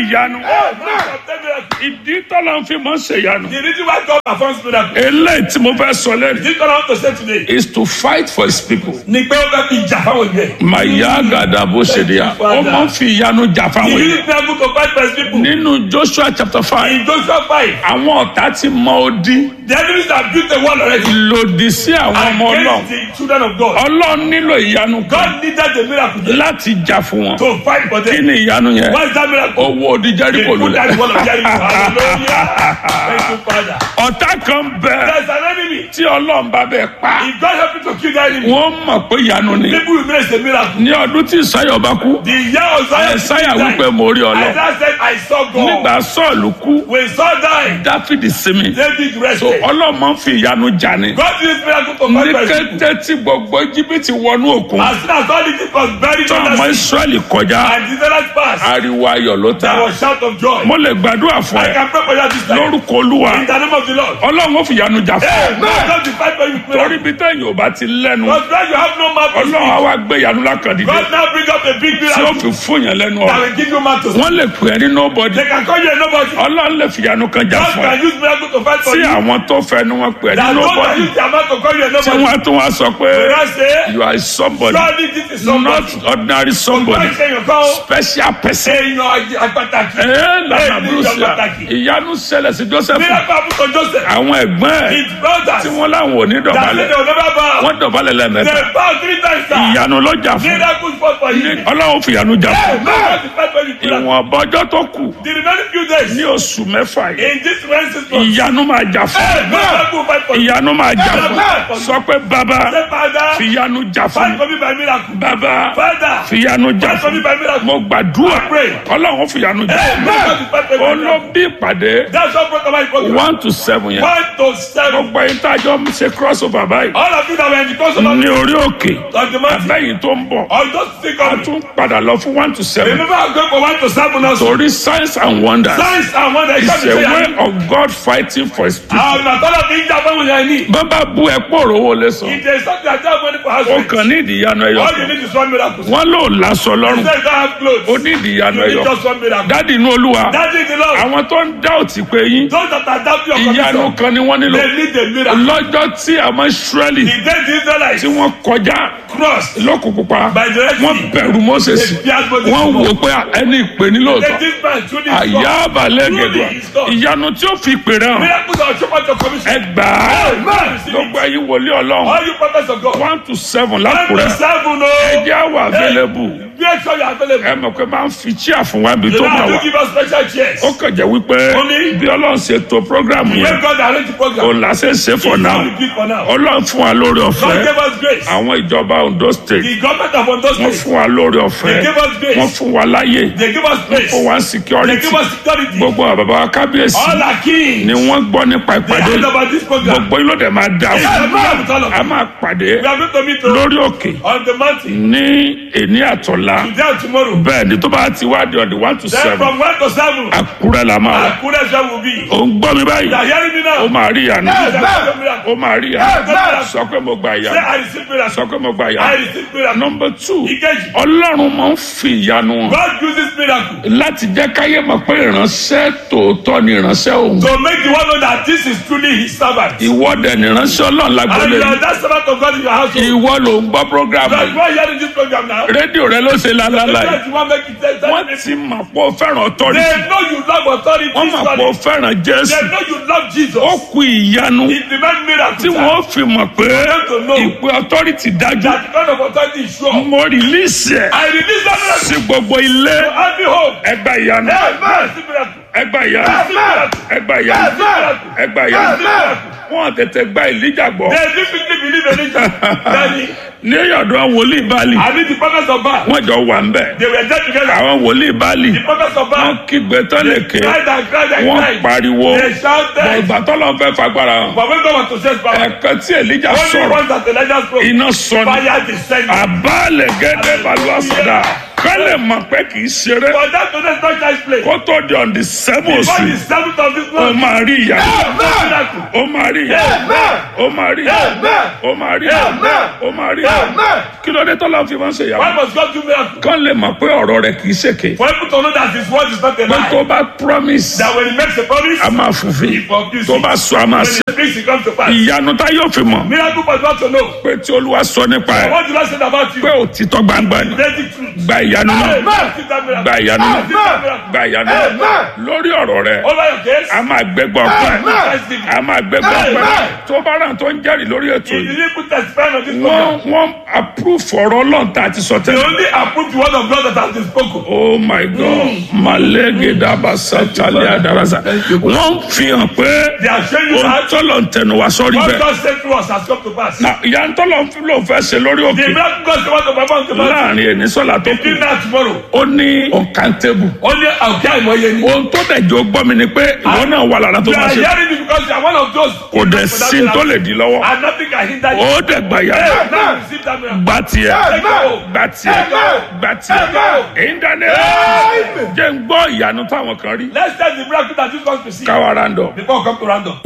ìyanu Man obtain miracle. ìdí tọ́lá ń fi mọ́ ṣèyanu The reason why God performs miracle. eléyìí tí mo fẹ́ sọ lẹ́nu This God I want to say today. is to fight for his people. Ni pé ó fẹ́ fi jà fáwọn ìgbẹ́. màyà gàdà bó ṣe di ya ó máa ń fi ìyanu jà He fáwọn èèyàn. used miracle to fight for his people. nínú joshua chapter five In Joshua 5, àwọn ọ̀tá ti mọ odi the enemies have built a wall already lòdì sí àwọn ọmọ ọlọ́run against the children of God. ọlọ́run nílò ìyanu kan God needed a miracle láti jà fún wọn to fight for kí them. ni ìyanu yẹn What is that miracle? owó odi They jẹ́ríkò put that lulẹ̀ wall of Jericho. Hallelujah. Thank you, Father. ọ̀tá kan bẹ There's an enemy. tí ọlọ́run bá bẹ pa If God help you to kill that enemy, wọ́n mọ̀ pé ìyanu ni people will miss a miracle. ní ọdún tí ìsáyọ̀ bá kú The year of Zion, ẹ̀sáyà wípé mo rí ọlọ́ Isaiah said, I saw nígbà God. sọ́ọ̀lù kú When Saul died, dáfídì sinmi David so rested. ọlọ́mọ ń fi ìyanu jà ni God used miracle to ní fight for his people. kété tí gbogbo jìbìtì wọnú òkun As soon as all Egypt was buried tí in ọmọ the sea, israẹli kọjá and the Israelites passed, ariwo ayọ̀ ló ta there was shout of joy. mo lè gbàdúrà fún I ẹ can pray for you this time. lórúkọ olúwa In the name of the Lord. ọlọ́run ó fi ìyanu jà fún Hey, ẹ God God will fight for you with torí miracle. bí tẹ̀yìn ò bá ti lẹ́nu Because when you have no mouth to ọlọ́run á speak, wá gbé ìyanu lákàndínlẹ̀ God now bring up a big tí ó miracle fi fún yẹn lẹ́nu that ọ̀rọ̀ will give you mouth to speak. wọ́n lè pè é ní nobody They can call you a nobody. ọlọ́run lè fi ìyanu kan jà God fún ẹ can use miracle to fight for tí you. àwọn tó fẹnu wọn pè é ní That God can nobody use their mouth to call you a tí nobody. wọ́n á tún wá sọ pé When I say, you are somebody surely this is not somebody. ordinary somebody Wọ́n ṣe èèyàn kan ó. special person. Èèyàn àpàtàkì. Ee lana Èèyàn brucia pàtàkì. ìyanu ṣẹlẹ̀ sí Joseph Miracle happen to Joseph. àwọn ẹ̀gbọ́n ẹ̀ His brothers. tí wọ́n láwọn ò ní That said dọ̀bálẹ̀ they will never bow. wọ́n dọ̀bálẹ̀ lẹ́mẹ̀ta They bow three times. sir. ìyanu lọ́jà fún Miracle fought for you. Ọlọ́run fi ìyanu jà fún God will fight for you. with miracle. ìwọ̀n ọbọ̀jọ́ tó kù The remaining few days ní oṣù mẹ́fà yìí in this rain season. ìyanu máa jà fún Miracle fight for you. ìyanu máa jà fún sọ pé bàbá Say, Father, fi ìyanu jà fún fight for me by miracle. bàbá Father, fi ìyanu jà fight for me fún by miracle. mo gbàdúrà pray. Ọlọ́run fi ìyanu jà fún God will fight for me by miracle. olóbí ìpàdé That's what brought about program. one to seven yẹn One to seven. gbogbo ẹ̀yin tá a jọ ń ṣe cross over báyìí All of you that were in the course of ní orí òkè of the mountain. abẹ́yìn tó ń bọ̀ Or just think a of it. tún padà lọ fún one to seven Remember I'm going for one to seven also. torí signs and wonders Signs and wonders. is a way of God fighting for his people. Àwọn àtọ́lá fi ń jà fún ìyá ẹni. bàbá bu ẹ̀pọ̀ òrówó lè sọ It is something that have money for house ó rent. kàn ní ìdíyanu ẹyọ All you kan need is one miracle. wọn lò láṣọ You lọ́rùn say you don't have clothes. ó ní ìdíyanu You ẹyọ need just one miracle. dádì inú olúwa That is the Lord. àwọn tó ń dá òtí pé yín Those that are doubting your ìyanu condition, kan ni wọ́n nílò they need a miracle. lọ́jọ́ tí àwọn israẹli The day the Israelites tí wọ́n kọjá crossed lókun pupa by the Red wọ́n Sea, bẹ̀rù moses they feared Moses wọ́n more. wò pé ẹni ìpè ní They lóòótọ́ this man truly is àyà God. abalẹ̀ Truly gẹ̀dọ̀ is God. ìyanu tí ó fi pè rẹ̀ hàn Miracles are shown out your commission. ẹgbàá Amen. Receive it. gbogbo ẹ̀yin wòlíì ọlọ́run All you prophets of God. one to seven One to lákùrẹ́ seven, no. ẹjẹ́ àwọ̀ available Make sure you are available. ẹ mọ̀ pé máa ń fi chíà fún wa ibi You tó don't máa have wà to give us special chairs. ó kàn jẹ́ wípé Only- bí ọlọ́run ṣe to program yẹn When God arrange the program, òun là ṣe ń ṣe for He's now going to give for now. ọlọ́run fún wa lórí God ọ̀fẹ́ gave us grace. àwọn ìjọba Ondo state The government of Ondo wọ́n State, fún wa lórí ọ̀fẹ́ they gave us wọ́n grace. fún wa láyè They give us grace. fún wa They security give us security. gbogbo àwọn bàbá wa kábíyèsí All our kings. ni wọ́n gbọ́ nípa They ìpàdé heard about this program. gbogbo yín ló dẹ̀ máa dà It's a fún miracle with all of a you. máa pàdé We are going to meet you lórí òkè on the mountain ní èní àtọ̀la today and tomorrow. bẹ́ẹ̀ ni tó bá ti wá di on the one to Then seven from one to seven, àkúrẹ́ la máa wà Akure Shem will be. ó ń gbọ́ mi báyìí You are hearing me ó now? máa rí ìyanu Yes, I receive miracle. ó máa rí ìyanu sọ pé mo gba Say, ìyanu I receive miracle. sọ pé mo gba I ìyanu receive miracle. number two Ìkejì. ọlọ́run máa ń fi ìyanu hàn God uses miracle láti jẹ́ káyé mọ̀ pé ìránṣẹ́ tòótọ́ ni ìránṣẹ́ òun to make the one know that this is truly his servant. ìwọ́dẹ̀ ni ìránṣẹ́ ọlọ́run And lágbólé you are that servant of God in your household. ìwọ ló ń gbọ́ program You are you are hearing this program now. rédíò rẹ ló ṣe lálálà yìí Because you want make it tell- tell wọ́n me. ti mọ̀ pé ó fẹ́ràn authority They know you love authority. wọ́n mọ̀ pé ó solid. fẹ́ràn jésù They know you love Jesus. ó kú ìyanu It demand miracle. tí sir. wọ́n fi mọ̀ pé to know. ìpè authority dájú That the kind of authority is sure. mo release ẹ̀ I release that miracle sí gbogbo ilé to every home. ẹgbà ìyanu Amen. Receive miracle. ẹgbà ìyanu Receive miracle. ẹgbà ìyanu Receive miracle. ẹgbà Receive ìyanu miracle. wọ́n tètè gba ìlíjà gbọ́ They definitely believe in it. Daddy, ní ọ̀dọ̀ wòlíì báàlì I mean the prophets of Baal. wọ́n jọ wà ń bẹ̀ They were there together. àwọn wòlíì báàlì The prophets of wọ́n Baal. kígbe tán lè ké Cried and cried and wọ́n cried. pariwo They shouted. ìgbà tọ́lọ́ fẹ́ fagbára hàn But when God was to say power, ẹ̀kan tí èlíjà only sọ̀rọ̀ once that Elijah spoke, iná sọ ni fire descended. àbálẹ̀ gẹ́gẹ́ balùwà sọ̀dà ká lè mọ̀ pé kì í ṣeré For that to not child's play. kó tó di on the seven Before oṣù the seventh of this ó month. máa rí ìyá Miracle. ó máa rí ìyá Amen. ó máa rí ìyá Amen. ó máa rí ìyá Amen. ó máa rí ìyá Amen. kí ló dé tọ́lá fi máa ń ṣe ìyá Why must God do miracle? kán lè mọ̀ pé ọ̀rọ̀ rẹ̀ kì í ṣèké For people to know that his word is not a pé tó lie. bá promise That when he makes a promise, a máa fulfil he fulfills tó it. bá sọ a máa When ṣe he speaks, it comes to pass. ìyanu tá yóò fi mọ̀ Miracle must not to know. pé tí olúwa sọ nípa ẹ̀ What did I say about you? pé òtítọ́ gbangba ni Let it truth. gba ìyanu náà Amen. Receive that miracle. gba ìyanu náà Receive that miracle. gba ìyanu náà Amen. lórí ọ̀rọ̀ rẹ̀ Over your case. a máa gbẹgbọ ọpẹ́ Amen. a máa gbẹgbọ ọpẹ́ Amen. tó bá ràn tó ń jẹ́rìí lórí ètò If you yìí didn't put testifying on this wọ́n program, wọ́n approve ọ̀rọ̀ Ọlọ́run tá a ti sọ they tẹ́lẹ̀. only approve the word of God that has been spoken. oh my god malege dabasa tali adarasa wọ́n fi hàn pé They are showing you ohun that tọ́lọ̀ ń tẹnu wá sọ́rí what bẹ́ẹ̀ God said to us has come to pass. na ìyá ń tọ́lọ̀ ń fi lóun fẹ́ ṣe lórí The òkè miracle God said want to perform to pass. láàrin ènìsọ́lá tó kù Between now tomorrow. ó ní uncountable Only àwùjá ìmọ̀ye ni. ohun tó dẹ̀ jọ gbọ́ mi ni pé ìwọ náà wà lára tó You máa are ṣe hearing it because you are one of those. kò dẹ̀ sí tó lè di lọ́wọ́ And nothing can hinder you. ó dẹ̀ gbà yá Hey, now receive that miracle. gba tiẹ̀ Amen. gba tiẹ̀ Amen. gba tiẹ̀ Amen. ìdáná jẹ́ ń gbọ́ ìyanu táwọn kan rí Let's tell the miracle that Jesus wants to see. káwa randọ̀. Before we come to random.